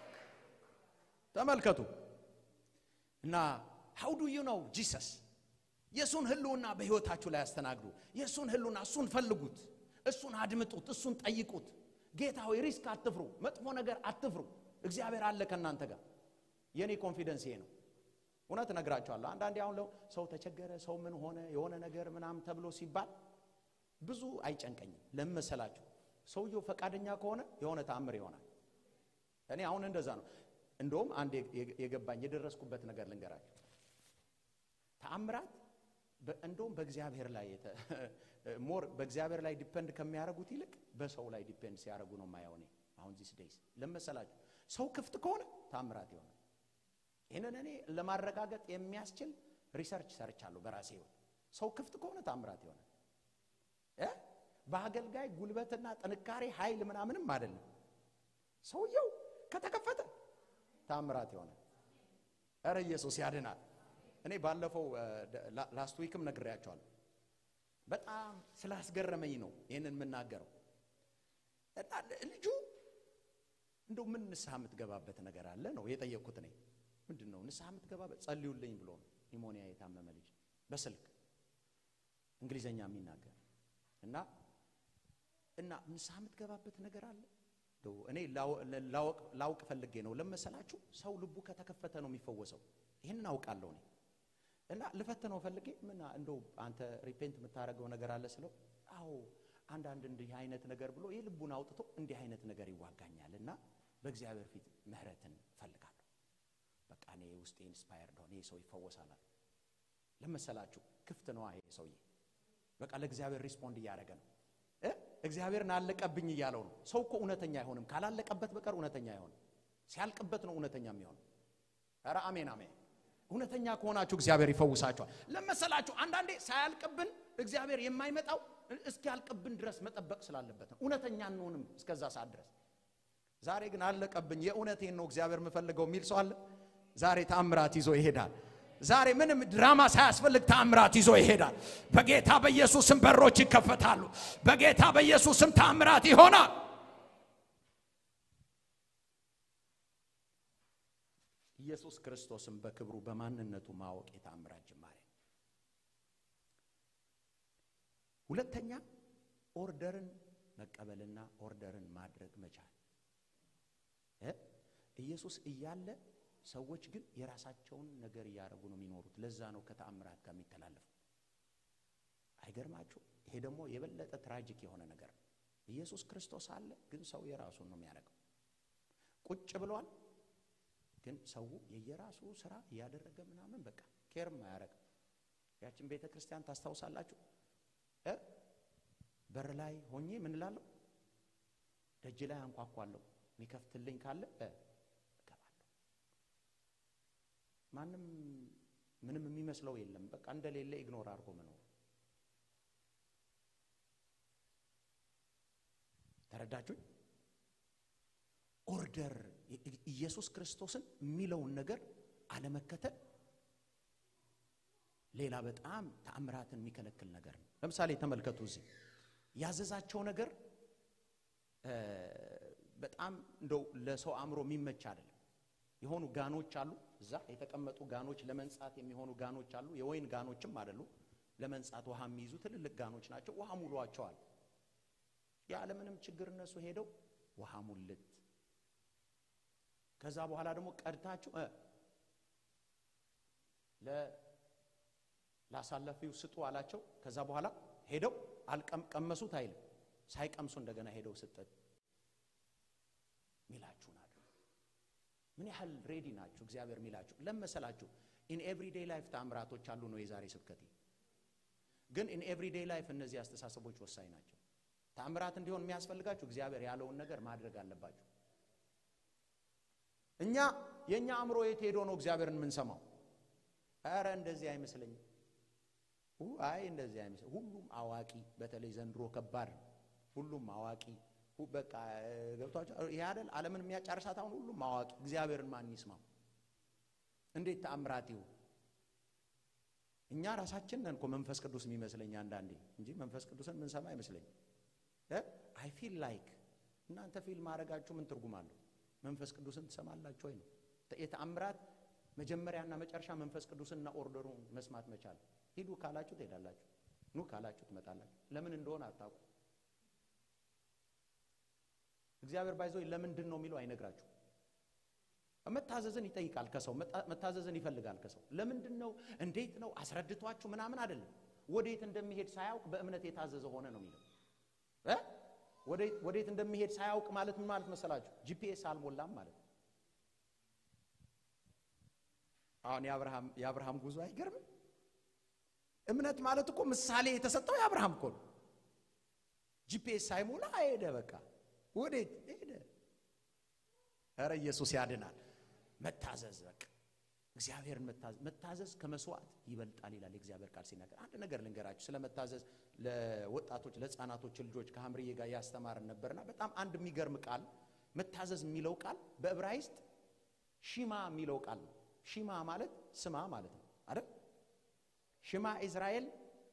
ተመልከቱ እና ሃው ዱ ዩ ነው ጂሰስ የእሱን ህልውና በሕይወታችሁ ላይ ያስተናግዱ። የእሱን ህልውና እሱን ፈልጉት፣ እሱን አድምጡት፣ እሱን ጠይቁት። ጌታ ሆይ ሪስክ አትፍሩ፣ መጥፎ ነገር አትፍሩ። እግዚአብሔር አለ ከእናንተ ጋር። የእኔ ኮንፊደንስ ይሄ ነው። እውነት እነግራቸዋለሁ። አንዳንዴ አሁን ሰው ተቸገረ፣ ሰው ምን ሆነ፣ የሆነ ነገር ምናምን ተብሎ ሲባል ብዙ አይጨንቀኝም። ለምን መሰላችሁ? ሰውየው ፈቃደኛ ከሆነ የሆነ ተአምር ይሆናል። እኔ አሁን እንደዛ ነው። እንደውም አንድ የገባኝ የደረስኩበት ነገር ልንገራችሁ። ተአምራት እንደውም በእግዚአብሔር ላይ ሞር በእግዚአብሔር ላይ ዲፔንድ ከሚያደርጉት ይልቅ በሰው ላይ ዲፔንድ ሲያደርጉ ነው የማየው። እኔ አሁን ዚስ ዴይስ ለምን መሰላችሁ? ሰው ክፍት ከሆነ ተአምራት ይሆናል። ይህንን እኔ ለማረጋገጥ የሚያስችል ሪሰርች ሰርቻለሁ በራሴ ህይወት። ሰው ክፍት ከሆነ ታምራት ይሆናል። በአገልጋይ ጉልበትና ጥንካሬ ኃይል ምናምንም አይደለም። ሰውየው ከተከፈተ ታምራት ይሆናል። እረ ኢየሱስ ያድናል። እኔ ባለፈው ላስት ዊክም ነግሬያቸዋለሁ። በጣም ስላስገረመኝ ነው ይህንን የምናገረው። እና ልጁ እንደው ምን ንስሐ የምትገባበት ነገር አለ ነው የጠየቅኩት እኔ ምንድን ነው ንስሐ የምትገባበት? ጸልዩልኝ ብሎ ነው። ኒሞኒያ የታመመ ልጅ በስልክ እንግሊዘኛ የሚናገር እና እና ንስሐ የምትገባበት ነገር አለ። እኔ ላውቅ ፈልጌ ነው ለመሰላችሁ። ሰው ልቡ ከተከፈተ ነው የሚፈወሰው። ይህንን አውቃለሁ እኔ እና ልፈትነው ፈልጌ ምን እንደው አንተ ሪፔንት የምታደርገው ነገር አለ ስለው፣ አዎ አንዳንድ እንዲህ አይነት ነገር ብሎ የልቡን አውጥቶ እንዲህ አይነት ነገር ይዋጋኛል እና በእግዚአብሔር ፊት ምህረትን ፈልጋለሁ በቃ እኔ ውስጤ ኢንስፓየርድ ሆነ ይህ ሰው ይፈወሳል። ለመሰላችሁ ክፍት ነዋ ይሄ ሰውዬ። በቃ ለእግዚአብሔር ሪስፖንድ እያደረገ ነው። እግዚአብሔርን አለቀብኝ እያለው ነው። ሰው እኮ እውነተኛ አይሆንም፣ ካላለቀበት በቀር እውነተኛ አይሆንም። ሲያልቅበት ነው እውነተኛ የሚሆነው። ኧረ አሜን አሜን። እውነተኛ ከሆናችሁ እግዚአብሔር ይፈውሳችኋል። ለመሰላችሁ አንዳንዴ ሳያልቅብን እግዚአብሔር የማይመጣው እስኪያልቅብን ድረስ መጠበቅ ስላለበት ነው። እውነተኛ እንሆንም እስከዛ ሰዓት ድረስ ዛሬ ግን አለቀብኝ፣ የእውነቴን ነው እግዚአብሔር የምፈልገው የሚል ሰው አለ። ዛሬ ታምራት ይዞ ይሄዳል። ዛሬ ምንም ድራማ ሳያስፈልግ ታምራት ይዞ ይሄዳል። በጌታ በኢየሱስም በሮች ይከፈታሉ። በጌታ በኢየሱስም ታምራት ይሆናል። ኢየሱስ ክርስቶስን በክብሩ በማንነቱ ማወቅ የታምራት ጅማሬ ነው። ሁለተኛ ኦርደርን መቀበልና ኦርደርን ማድረግ መቻል እ ኢየሱስ እያለ ሰዎች ግን የራሳቸውን ነገር እያደረጉ ነው የሚኖሩት። ለዛ ነው ከተአምራት ጋር የሚተላለፉ። አይገርማችሁ? ይሄ ደግሞ የበለጠ ትራጂክ የሆነ ነገር ነው። ኢየሱስ ክርስቶስ አለ፣ ግን ሰው የራሱን ነው የሚያደርገው። ቁጭ ብሏል፣ ግን ሰው የየራሱ ስራ እያደረገ ምናምን በቃ ኬርም አያደርግም። ያችን ቤተ ክርስቲያን ታስታውሳላችሁ? እ በር ላይ ሆኜ ምን እላለሁ? ደጅ ላይ አንኳኳለሁ። የሚከፍትልኝ ካለ እገባለሁ። ማንም ምንም የሚመስለው የለም። በቃ እንደሌለ ኢግኖር አድርጎ መኖር። ተረዳችሁኝ? ኦርደር ኢየሱስ ክርስቶስን የሚለውን ነገር አለመከተል ሌላ በጣም ተአምራትን የሚከለክል ነገር ነው። ለምሳሌ ተመልከቱ። እዚህ ያዘዛቸው ነገር በጣም እንደው ለሰው አእምሮ የሚመች አይደለም። የሆኑ ጋኖች አሉ፣ እዛ የተቀመጡ ጋኖች፣ ለመንጻት የሚሆኑ ጋኖች አሉ። የወይን ጋኖችም አይደሉ፣ ለመንጻት ውሃ የሚይዙ ትልልቅ ጋኖች ናቸው። ውሃ ሙሏቸዋል። ያለምንም ችግር እነሱ ሄደው ውሃ ሙልት። ከዛ በኋላ ደግሞ ቀድታችሁ ላሳለፊው ስጡ አላቸው። ከዛ በኋላ ሄደው አልቀመሱት አይልም፣ ሳይቀምሱ እንደገና ሄደው ስጠት ሚላችሁን አድርጉ። ምን ያህል ሬዲ ናችሁ? እግዚአብሔር ሚላችሁ ለመሰላችሁ። ኢን ኤቭሪዴይ ላይፍ ተአምራቶች አሉ ነው የዛሬ ስብከቴ። ግን ኢን ኤቭሪዴይ ላይፍ እነዚህ አስተሳሰቦች ወሳኝ ናቸው። ተአምራት እንዲሆን የሚያስፈልጋችሁ እግዚአብሔር ያለውን ነገር ማድረግ አለባችሁ። እኛ የእኛ አእምሮ የት ሄዶ ነው እግዚአብሔርን የምንሰማው? ኧረ እንደዚህ አይመስለኝም። አይ እንደዚህ አይመስለኝም። ሁሉም አዋቂ፣ በተለይ ዘንድሮ ከባድ ነው። ሁሉም አዋቂ በቃ ገብቷቸው ይሄ አይደል ዓለምን የሚያጫርሳት አሁን ሁሉም አዋቂ። እግዚአብሔርን ማን ይስማው? እንዴት ተአምራት ይሁን? እኛ ራሳችን ነን እኮ መንፈስ ቅዱስ የሚመስለኝ አንዳንዴ እንጂ መንፈስ ቅዱስን ምንሰማ አይመስለኝም። አይ ፊል ላይክ እናንተ ፊል ማድረጋችሁ ምን ትርጉም አለው? መንፈስ ቅዱስን ትሰማላችሁ ወይ ነው የተአምራት መጀመሪያና መጨረሻ መንፈስ ቅዱስንና ኦርደሩን መስማት መቻል። ሂዱ ካላችሁ ትሄዳላችሁ፣ ኑ ካላችሁ ትመጣላችሁ። ለምን እንደሆነ አታውቁ። እግዚአብሔር ባይዞ ለምንድን ነው የሚለው አይነግራችሁ። መታዘዝን ይጠይቃል ከሰው መታዘዝን ይፈልጋል ከሰው። ለምንድን ነው እንዴት ነው አስረድቷችሁ ምናምን አይደለም። ወዴት እንደሚሄድ ሳያውቅ በእምነት የታዘዘ ሆነ ነው የሚለው እ ወዴት እንደሚሄድ ሳያውቅ ማለት ምን ማለት መሰላችሁ? ጂፒኤስ አልሞላም ማለት ነው። አሁን የአብርሃም ጉዞ አይገርምም? እምነት ማለት እኮ ምሳሌ የተሰጠው የአብርሃም እኮ ነው። ጂፒኤስ ሳይሞላ ሄደ። በቃ ወዴት ሄደ? ኧረ ኢየሱስ ያድናል። መታዘዝ በቃ እግዚአብሔርን መታዘዝ መታዘዝ ከመስዋዕት ይበልጣል ይላል የእግዚአብሔር ቃል ሲናገር። አንድ ነገር ልንገራችሁ ስለ መታዘዝ ለወጣቶች ለሕፃናቶች ልጆች ከሐምርዬ ጋር ያስተማርን ነበርና በጣም አንድ የሚገርም ቃል መታዘዝ የሚለው ቃል በዕብራይስጥ ሺማ የሚለው ቃል ነው። ሺማ ማለት ስማ ማለት ነው አይደል? ሽማ እስራኤል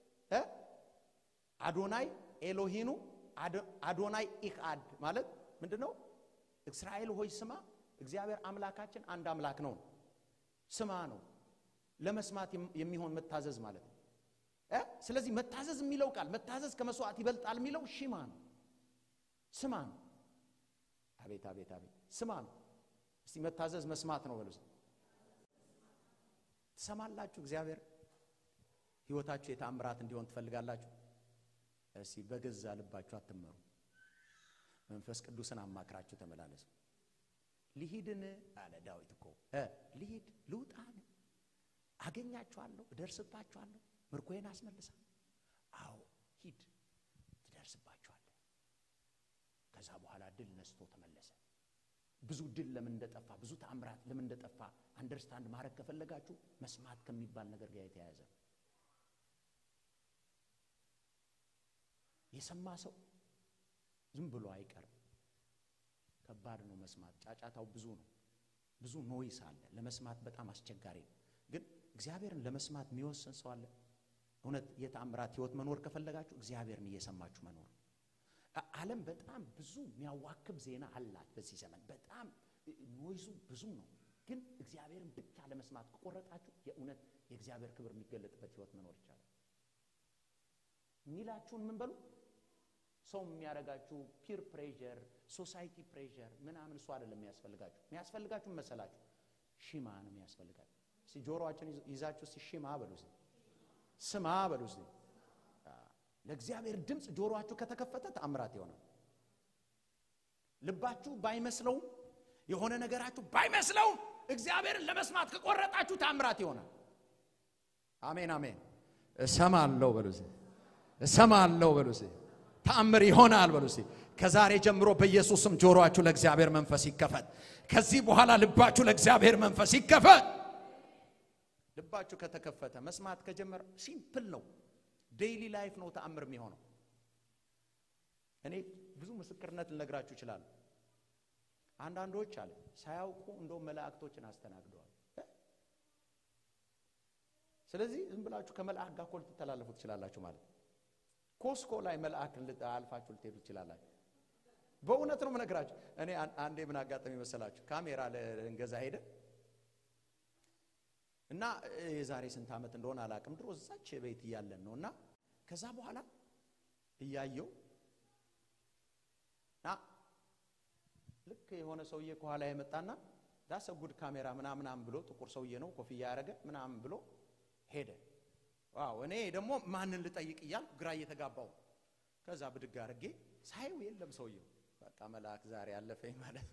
አዶናይ ኤሎሂኑ አዶናይ ኢክአድ ማለት ምንድን ነው? እስራኤል ሆይ ስማ፣ እግዚአብሔር አምላካችን አንድ አምላክ ነው። ስማ ነው ለመስማት የሚሆን መታዘዝ ማለት ነው። ስለዚህ መታዘዝ የሚለው ቃል መታዘዝ ከመስዋዕት ይበልጣል የሚለው ሺማ ነው፣ ስማ ነው። አቤት አቤት አቤት፣ ስማ ነው። እስቲ መታዘዝ መስማት ነው በሉ። ትሰማላችሁ? እግዚአብሔር ህይወታችሁ የተአምራት እንዲሆን ትፈልጋላችሁ? እስቲ በገዛ ልባችሁ አትመሩ። መንፈስ ቅዱስን አማክራችሁ ተመላለሱ። ልሂድን አለ ዳዊት እኮ ልሂድ ልውጣን፣ አገኛችኋለሁ፣ እደርስባችኋለሁ፣ ምርኮዬን አስመልሳ። አዎ ሂድ፣ ትደርስባችኋለህ። ከዛ በኋላ ድል ነስቶ ተመለሰ። ብዙ ድል ለምን እንደጠፋ ብዙ ተአምራት ለምን እንደጠፋ አንደርስታንድ ማድረግ ከፈለጋችሁ መስማት ከሚባል ነገር ጋር የተያያዘ የሰማ ሰው ዝም ብሎ አይቀርም። ከባድ ነው መስማት። ጫጫታው ብዙ ነው፣ ብዙ ኖይስ አለ። ለመስማት በጣም አስቸጋሪ ነው። ግን እግዚአብሔርን ለመስማት የሚወስን ሰው አለ። እውነት የተአምራት ህይወት መኖር ከፈለጋችሁ እግዚአብሔርን እየሰማችሁ መኖር። ዓለም በጣም ብዙ የሚያዋክብ ዜና አላት በዚህ ዘመን። በጣም ኖይዙ ብዙ ነው። ግን እግዚአብሔርን ብቻ ለመስማት ከቆረጣችሁ የእውነት የእግዚአብሔር ክብር የሚገለጥበት ህይወት መኖር ይቻላል። የሚላችሁን ምን በሉ ሰው የሚያደርጋችሁ ፒር ፕሬዠር፣ ሶሳይቲ ፕሬዠር ምናምን እሱ አይደለም የሚያስፈልጋችሁ። የሚያስፈልጋችሁ መሰላችሁ ሺማ ነው የሚያስፈልጋችሁ። እስቲ ጆሮአችን ይዛችሁ እስቲ ሺማ በሉ እስቲ ስማ በሉ እስቲ። ለእግዚአብሔር ድምፅ ጆሮአችሁ ከተከፈተ ተአምራት ይሆናል። ልባችሁ ባይመስለውም የሆነ ነገራችሁ ባይመስለውም እግዚአብሔርን ለመስማት ከቆረጣችሁ ተአምራት ይሆናል። አሜን አሜን። እሰማለሁ በሉ እስቲ እሰማለሁ በሉ እስቲ ተአምር ይሆናል በሉ እስቲ። ከዛሬ ጀምሮ በኢየሱስም ጆሮአችሁ ለእግዚአብሔር መንፈስ ይከፈት። ከዚህ በኋላ ልባችሁ ለእግዚአብሔር መንፈስ ይከፈት። ልባችሁ ከተከፈተ መስማት ከጀመረ ሲምፕል ነው። ዴይሊ ላይፍ ነው ተአምር የሚሆነው። እኔ ብዙ ምስክርነት ልነግራችሁ ይችላል። አንዳንዶች አለ ሳያውቁ እንደው መላእክቶችን አስተናግደዋል። ስለዚህ ዝም ብላችሁ ከመልአክ ጋር እኮ ልትተላለፉ ትችላላችሁ ማለት ነው። ኮስኮ ላይ መልአክ አልፋችሁ ልትሄዱ ትችላላችሁ። በእውነት ነው የምነግራችሁ። እኔ አንዴ ምን አጋጠሚ መሰላችሁ? ካሜራ ልንገዛ ሄደ እና የዛሬ ስንት ዓመት እንደሆነ አላቅም። ድሮ እዛች ቤት እያለን ነው እና ከዛ በኋላ እያየው እና ልክ የሆነ ሰውዬ ከኋላ የመጣና ዳሰ ጉድ ካሜራ ምናምናም ብሎ ጥቁር ሰውዬ ነው ኮፍያ ያደረገ ምናምን ብሎ ሄደ። ዋው እኔ ደግሞ ማንን ልጠይቅ እያልኩ ግራ እየተጋባው ከዛ ብድግ አድርጌ ሳየው የለም ሰውየው። በቃ መልአክ ዛሬ አለፈኝ ማለት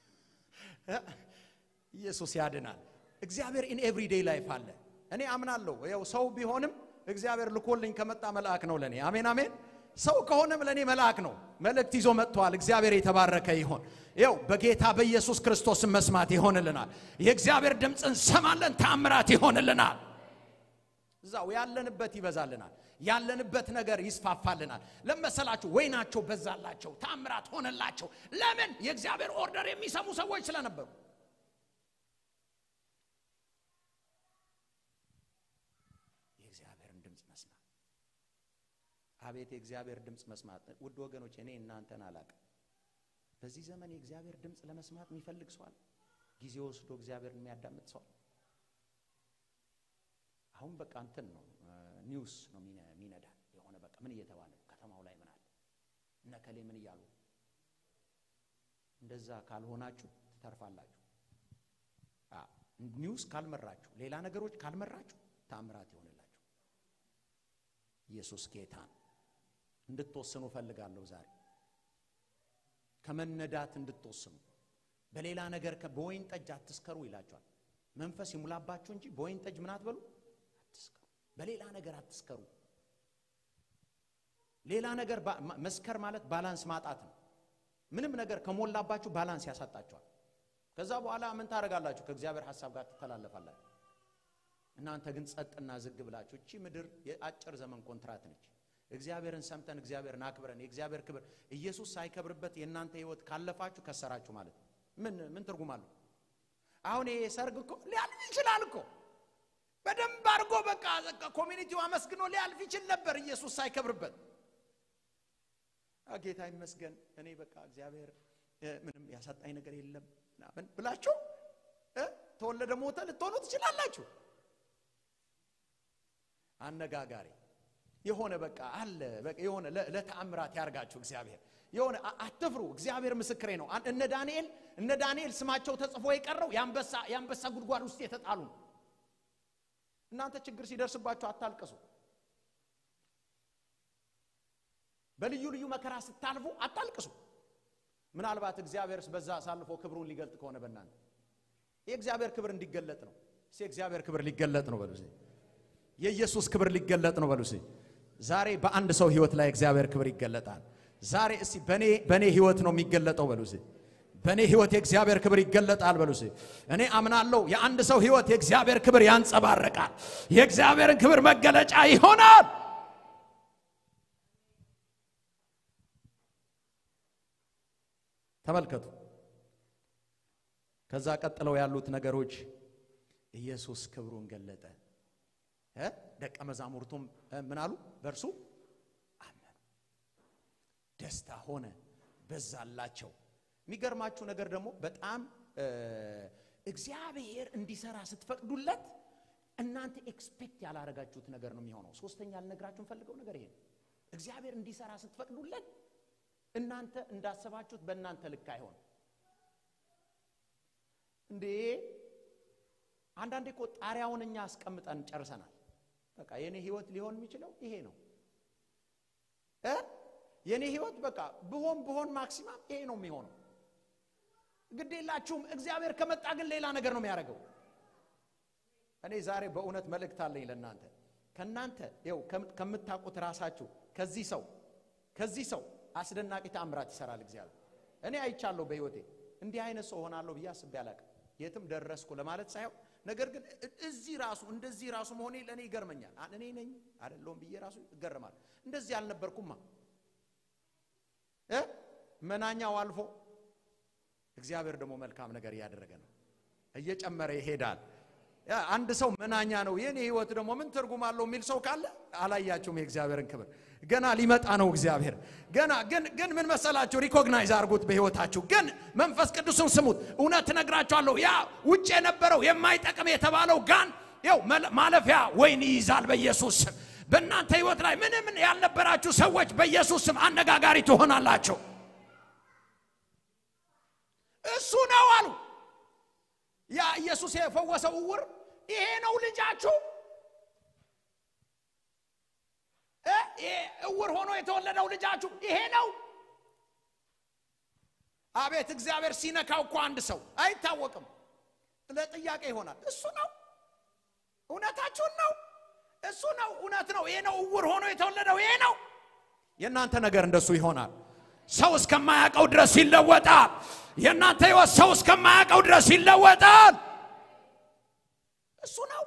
ኢየሱስ ያድናል። እግዚአብሔር ኢን ኤቭሪዴይ ላይፍ አለ። እኔ አምናለሁ። ያው ሰው ቢሆንም እግዚአብሔር ልኮልኝ ከመጣ መልአክ ነው ለኔ። አሜን አሜን። ሰው ከሆነም ለኔ መልአክ ነው። መልእክት ይዞ መጥቷል። እግዚአብሔር የተባረከ ይሆን። ያው በጌታ በኢየሱስ ክርስቶስን መስማት ይሆንልናል። የእግዚአብሔር ድምፅ እንሰማለን፣ ታምራት ይሆንልናል። እዛው ያለንበት ይበዛልናል። ያለንበት ነገር ይስፋፋልናል። ለመሰላችሁ ወይናቸው በዛላቸው፣ ታምራት ሆነላቸው። ለምን? የእግዚአብሔር ኦርደር የሚሰሙ ሰዎች ስለነበሩ የእግዚአብሔርን ድምፅ መስማት። አቤት የእግዚአብሔር ድምፅ መስማት! ውድ ወገኖች እኔ እናንተን አላቅም። በዚህ ዘመን የእግዚአብሔር ድምፅ ለመስማት የሚፈልግ ሰዋል። ጊዜ ወስዶ እግዚአብሔርን የሚያዳምጥ ሰዋል። አሁን በቃ እንትን ነው ኒውስ ነው የሚነዳ የሆነ በቃ ምን እየተባለ ነው ከተማው ላይ ምን አለ እነከሌ ምን እያሉ እንደዛ ካልሆናችሁ ትተርፋላችሁ። ኒውስ ካልመራችሁ፣ ሌላ ነገሮች ካልመራችሁ ተአምራት ይሆንላችሁ። ኢየሱስ ጌታ ነው። እንድትወስኑ እፈልጋለሁ ዛሬ ከመነዳት እንድትወስኑ። በሌላ ነገር በወይን ጠጅ አትስከሩ ይላቸዋል። መንፈስ ይሙላባችሁ እንጂ በወይን ጠጅ ምን አትበሉ አትስከሩ። በሌላ ነገር አትስከሩ። ሌላ ነገር መስከር ማለት ባላንስ ማጣት ነው። ምንም ነገር ከሞላባችሁ ባላንስ ያሳጣችኋል። ከዛ በኋላ ምን ታደርጋላችሁ? ከእግዚአብሔር ሐሳብ ጋር ትተላለፋላችሁ። እናንተ ግን ጸጥና ዝግ ብላችሁ እቺ ምድር የአጭር ዘመን ኮንትራት ነች። እግዚአብሔርን ሰምተን እግዚአብሔርን አክብረን የእግዚአብሔር ክብር ኢየሱስ ሳይከብርበት የእናንተ ሕይወት ካለፋችሁ ከሰራችሁ ማለት ነው። ምን ምን ትርጉም አለው? አሁን ይሄ ሰርግ እኮ ሊያልፍ ይችላል እኮ በደንብ አድርጎ በቃ ኮሚኒቲው አመስግኖ ሊያልፍ ይችል ነበር ኢየሱስ ሳይከብርበት። ጌታ ይመስገን እኔ በቃ እግዚአብሔር ምንም ያሳጣኝ ነገር የለም ምናምን ብላችሁ ተወለደ ሞተ ልትሆኑ ትችላላችሁ። አነጋጋሪ የሆነ በቃ አለ የሆነ ለተአምራት ያርጋችሁ እግዚአብሔር የሆነ አትፍሩ። እግዚአብሔር ምስክሬ ነው። እነ ዳንኤል እነ ዳንኤል ስማቸው ተጽፎ የቀረው የአንበሳ የአንበሳ ጉድጓድ ውስጥ የተጣሉ ነው። እናንተ ችግር ሲደርስባችሁ አታልቅሱ። በልዩ ልዩ መከራ ስታልፉ አታልቅሱ። ምናልባት እግዚአብሔር በዛ አሳልፎ ክብሩን ሊገልጥ ከሆነ በእናንተ የእግዚአብሔር ክብር እንዲገለጥ ነው። እስኪ የእግዚአብሔር ክብር ሊገለጥ ነው በሉ። የኢየሱስ ክብር ሊገለጥ ነው በሉ። ዛሬ በአንድ ሰው ህይወት ላይ እግዚአብሔር ክብር ይገለጣል። ዛሬ እስቲ በኔ በኔ ህይወት ነው የሚገለጠው በሉ። በእኔ ህይወት የእግዚአብሔር ክብር ይገለጣል በሉ። እኔ አምናለሁ የአንድ ሰው ህይወት የእግዚአብሔር ክብር ያንጸባርቃል። የእግዚአብሔርን ክብር መገለጫ ይሆናል። ተመልከቱ ከዛ ቀጥለው ያሉት ነገሮች ኢየሱስ ክብሩን ገለጠ እ ደቀ መዛሙርቱም እ ምን አሉ በእርሱ አመኑ ደስታ ሆነ በዛላቸው የሚገርማችሁ ነገር ደግሞ በጣም እ እግዚአብሔር እንዲሰራ ስትፈቅዱለት እናንተ ኤክስፔክት ያላረጋችሁት ነገር ነው የሚሆነው ሶስተኛ ልነግራችሁ ፈልገው ነገር ይሄ ነው እግዚአብሔር እንዲሰራ ስትፈቅዱለት እናንተ እንዳሰባችሁት በእናንተ ልክ አይሆን እንዴ አንዳንዴ እኮ ጣሪያውን እኛ አስቀምጠን ጨርሰናል በቃ የኔ ህይወት ሊሆን የሚችለው ይሄ ነው እ የኔ ህይወት በቃ ብሆን ብሆን ማክሲማም ይሄ ነው የሚሆነው ግድ የላችሁም እግዚአብሔር ከመጣ ግን ሌላ ነገር ነው የሚያደርገው እኔ ዛሬ በእውነት መልእክት አለኝ ለእናንተ ከእናንተ ው ከምታውቁት ራሳችሁ ከዚህ ሰው ከዚህ ሰው አስደናቂ ተአምራት ይሰራል እግዚአብሔር እኔ አይቻለሁ በህይወቴ እንዲህ አይነት ሰው ሆናለሁ ብዬ አስቤ አላቅም የትም ደረስኩ ለማለት ሳይሆን ነገር ግን እዚህ ራሱ እንደዚህ ራሱ መሆኔ ለእኔ ይገርመኛል እኔ ነኝ አይደለሁም ብዬ ራሱ እገረማለሁ እንደዚህ አልነበርኩማ እ መናኛው አልፎ እግዚአብሔር ደግሞ መልካም ነገር እያደረገ ነው እየጨመረ ይሄዳል አንድ ሰው መናኛ ነው የኔ ህይወት ደግሞ ምን ትርጉም አለው የሚል ሰው ካለ አላያችሁም የእግዚአብሔርን ክብር ገና ሊመጣ ነው እግዚአብሔር ገና ግን ግን ምን መሰላችሁ ሪኮግናይዝ አድርጉት በህይወታችሁ ግን መንፈስ ቅዱስን ስሙት እውነት እነግራችኋለሁ ያ ውጭ የነበረው የማይጠቅም የተባለው ጋን ው ማለፊያ ወይን ይይዛል በኢየሱስ ስም በእናንተ ህይወት ላይ ምንም ያልነበራችሁ ሰዎች በኢየሱስ ስም አነጋጋሪ ትሆናላቸው እሱ ነው አሉ ያ ኢየሱስ የፈወሰው እውር ይሄ ነው ልጃችሁ ይሄ እውር ሆኖ የተወለደው ልጃችሁ ይሄ ነው አቤት እግዚአብሔር ሲነካው እኮ አንድ ሰው አይታወቅም ለጥያቄ ይሆናል እሱ ነው እውነታችሁን ነው እሱ ነው እውነት ነው ይሄ ነው እውር ሆኖ የተወለደው ይሄ ነው የእናንተ ነገር እንደሱ ይሆናል ሰው እስከማያውቀው ድረስ ይለወጣል የእናንተ ህይወት ሰው እስከማያውቀው ድረስ ይለወጣል እሱ ነው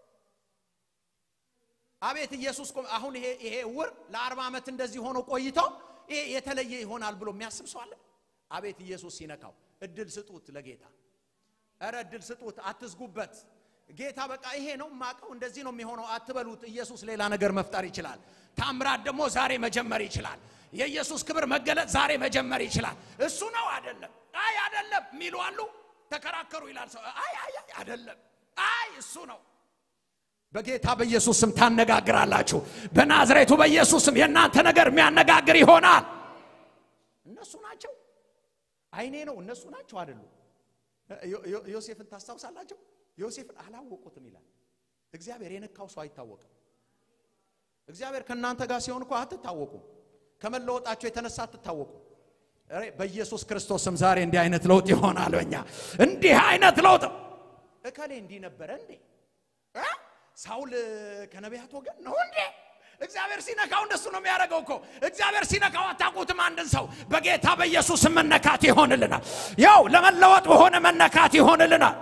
አቤት ኢየሱስ አሁን ይሄ ይሄ እውር ለአርባ ዓመት እንደዚህ ሆኖ ቆይቶ ይሄ የተለየ ይሆናል ብሎ የሚያስብ ሰው አለ አቤት ኢየሱስ ሲነካው እድል ስጡት ለጌታ እረ እድል ስጡት አትዝጉበት ጌታ በቃ ይሄ ነው ማቀው እንደዚህ ነው የሚሆነው አትበሉት ኢየሱስ ሌላ ነገር መፍጠር ይችላል ታምራት ደግሞ ዛሬ መጀመር ይችላል የኢየሱስ ክብር መገለጥ ዛሬ መጀመር ይችላል እሱ ነው አይደለም አይ አይደለም የሚሉ አሉ ተከራከሩ ይላል ሰው አይ አይ አይደለም አይ እሱ ነው በጌታ በኢየሱስ ስም ታነጋግራላችሁ በናዝሬቱ በኢየሱስ ስም የእናንተ ነገር የሚያነጋግር ይሆናል እነሱ ናቸው አይኔ ነው እነሱ ናቸው አይደሉ ዮሴፍን ታስታውሳላቸው ዮሴፍን አላወቁትም ይላል እግዚአብሔር የነካው ሰው አይታወቅም እግዚአብሔር ከእናንተ ጋር ሲሆን እኮ አትታወቁም ከመለወጣቸው የተነሳ አትታወቁም በኢየሱስ ክርስቶስም ዛሬ እንዲህ አይነት ለውጥ ይሆናል በኛ እንዲህ አይነት ለውጥ እከሌ እንዲህ ነበረ እንዴ ሳውል ከነቢያት ወገን ነው እንዴ እግዚአብሔር ሲነካው እንደሱ ነው የሚያደርገው እኮ እግዚአብሔር ሲነካው አታውቁትም አንድን ሰው በጌታ በኢየሱስ መነካት ይሆንልናል ያው ለመለወጥ በሆነ መነካት ይሆንልናል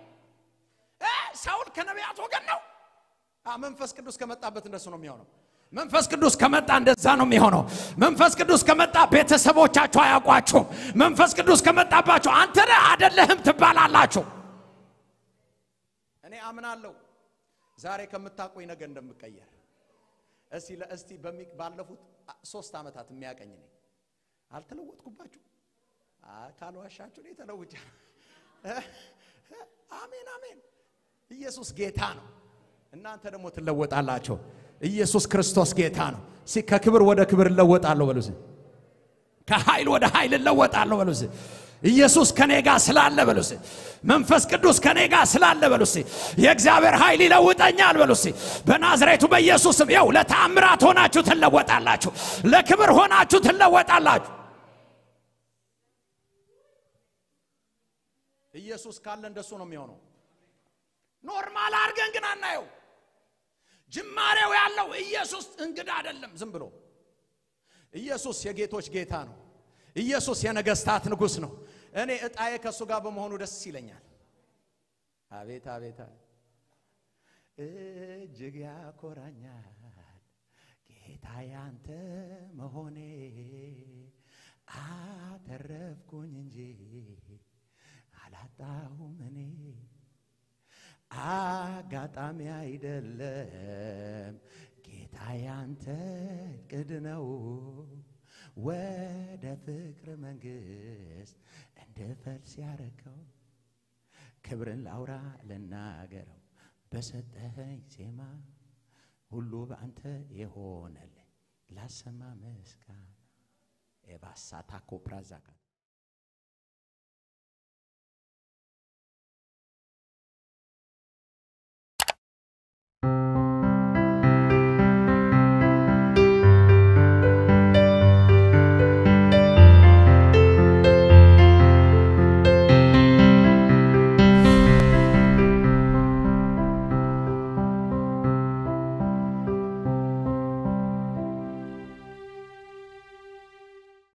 ሳውል ከነቢያት ወገን ነው መንፈስ ቅዱስ ከመጣበት እንደሱ ነው የሚሆነው መንፈስ ቅዱስ ከመጣ እንደዛ ነው የሚሆነው መንፈስ ቅዱስ ከመጣ ቤተሰቦቻችሁ አያውቋችሁም መንፈስ ቅዱስ ከመጣባችሁ አንተ አደለህም ትባላላችሁ እኔ አምናለሁ ዛሬ ከምታቆኝ ነገር እንደምቀየር እስቲ እስቲ ባለፉት ሶስት ዓመታት የሚያቀኝ ነኝ አልተለወጥኩባችሁ ካልዋሻችሁ እኔ ተለውጫ አሜን አሜን ኢየሱስ ጌታ ነው እናንተ ደግሞ ትለወጣላችሁ ኢየሱስ ክርስቶስ ጌታ ነው ከክብር ወደ ክብር እለወጣለሁ በሉ ከኃይል ወደ ኃይል እለወጣለሁ በሉ ኢየሱስ ከኔ ጋር ስላለ በሉ መንፈስ ቅዱስ ከኔ ጋር ስላለ በሉ የእግዚአብሔር ኃይል ይለውጠኛል በሉ በናዝሬቱ በኢየሱስም ያው ለተአምራት ሆናችሁ ትለወጣላችሁ ለክብር ሆናችሁ ትለወጣላችሁ ኢየሱስ ካለ እንደሱ ነው የሚሆነው ኖርማል አድርገን ግን አናየው ጅማሬው ያለው ኢየሱስ እንግዳ አይደለም ዝም ብሎ ኢየሱስ የጌቶች ጌታ ነው ኢየሱስ የነገስታት ንጉሥ ነው እኔ እጣዬ ከእሱ ጋር በመሆኑ ደስ ይለኛል አቤት አቤት እጅግ ያኮራኛል ጌታ ያንተ መሆኔ አተረፍኩኝ እንጂ አላጣሁ ነው ወደ ፍቅር መንግሥት እንድፈልስ ያረከው ክብርን ላውራ ልናገረው በሰጠኸኝ ዜማ ሁሉ በአንተ የሆነልኝ ላሰማ ምስጋና ኤባሳ ታኮ ፕራዛካት